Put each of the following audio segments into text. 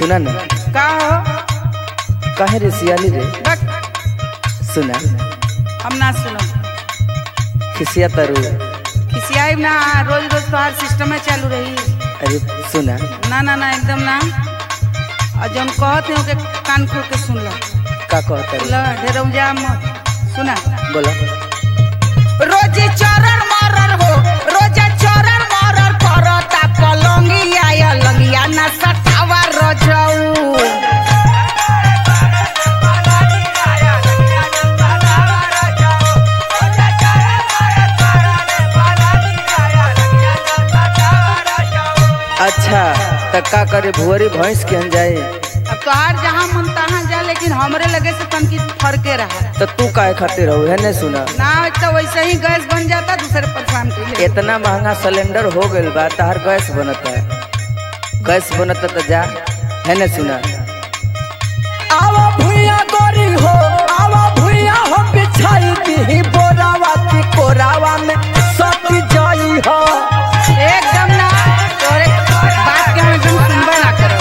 सुना ना का हो कहे रे सियाली रे बक सुना हम ना सुनो खिसिया तरु खिसियाई ना रोज रोज तोहार सिस्टम में चालू रही अरे सुना ना ना ना एकदम ना और जौन कहते हो के कान खोल के सुन लो का कहता रे लो ढेर उजा मत सुना बोला रोज चरण मरर हो रोज चरण मरर करता पलंगिया या लंगिया ना सटावा रजऊ अच्छा त का करे भुअरी भैंस के हम जाए अब तोहार जहाँ मन तहाँ जा लेकिन हमरे लगे से तनकी फरके रहा तो तू काहे खातिर हो है ने सुना ना तो वैसे ही गैस बन जाता दूसरे परेशान के लिए इतना महंगा सिलेंडर हो गइल बा तहार गैस बनता गैस बनता तो जा है ने सुना आवा भुइया गोरी हो आवा भुइया हो बिछाई दी बोरावा की कोरावा में सती जाई हो एकदम ना तोरे बात के हम एकदम सुनबे ना करो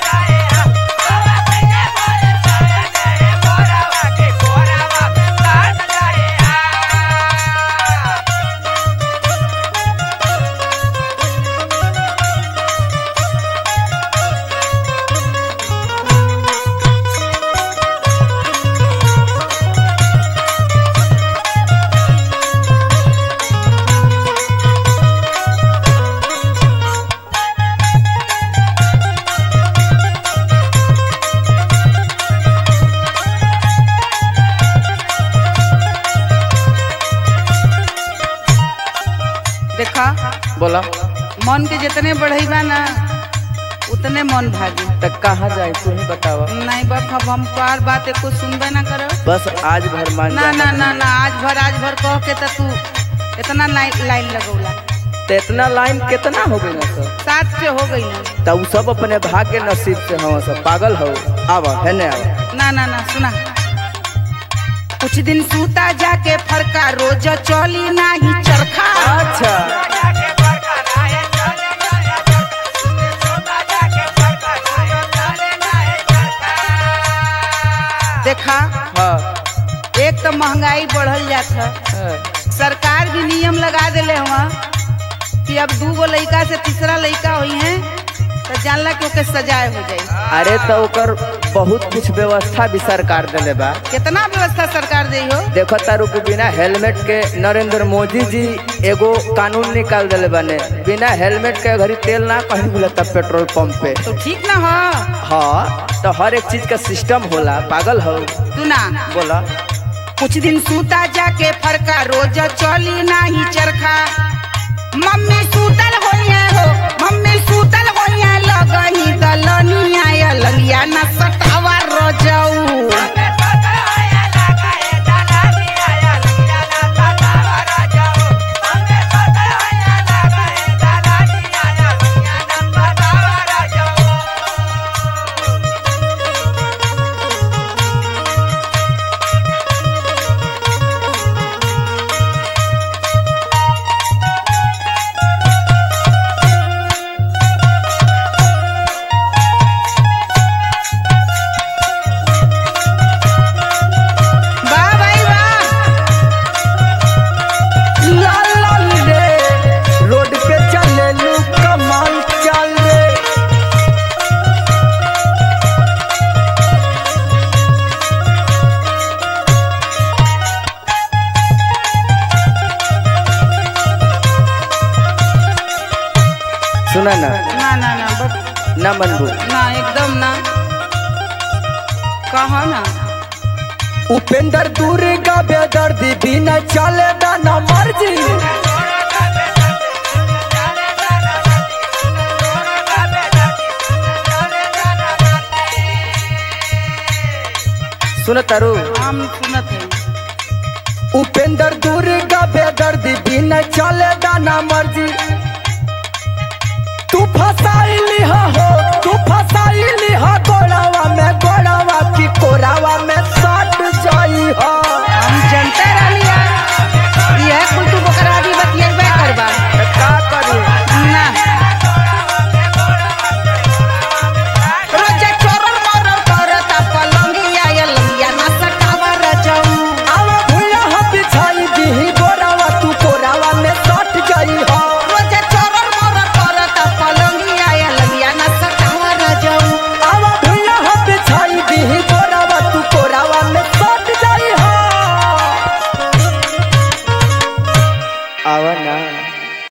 देखा बोला मन के जितने बढ़ई बा ना उतने मन भागी त कहाँ जाए तू ही बतावा नहीं बक अब हम तोहार बात एको सुनबे ना करो बस आज भर मान ना जा ना ना ना आज भर आज भर कह के तो तू इतना लाइन लाइन लगौला तो इतना लाइन कितना हो गई ना सब सात से हो गई ना तब सब अपने भाग्य नसीब से हम सब पागल हो आवा है ने आवा ना ना ना सुना कुछ दिन सूता जाके फरका रोज चली नाही चरखा अच्छा देखा हाँ एक तो महंगाई बढ़ल जात है हाँ। सरकार भी नियम लगा दिले हुआ कि अब दू गो लड़का से तीसरा लड़का हुई है तो जानला कि ओके सजाए हो जाई अरे तो ओकर बहुत कुछ व्यवस्था भी सरकार दिले बा कितना व्यवस्था सरकार दे हो देखो तारू के बिना हेलमेट के नरेंद्र मोदी जी एगो कानून निकाल दिले बने बिना हेलमेट के घड़ी तेल ना कहीं मिलता पेट्रोल पंप पे तो ठीक ना हो हाँ तो हर एक चीज का सिस्टम होला पागल हो तू ना बोला कुछ दिन सूता जाके फरका रोज चली नाही चरखा मम्मी सूतल होइए हो मम्मी सूतल होइए लगही दलनिया या ललिया न सटावा रोजऊ वाह भाई वाह लाल लाल रे रोड पे चले लू कमाल चल रे सुना ना ना ना ना बस ना मनबू ना एकदम ना कहा ना उपेंद्र दूर का बेदर्दी बिना चले ना ना मर्जी सुन तारू हम सुनत है उपेंद्र दूर का बेदर्दी बिना चले ना ना मर्जी तू फसाइली हा हो तू फसाइली हा गोड़ावा में गोड़ावा की कोरावा में सट जाई हा हम जनते रहलिया यह कुल तू बकरा भी बतियेबे करबा का करी ना रोज आवा ना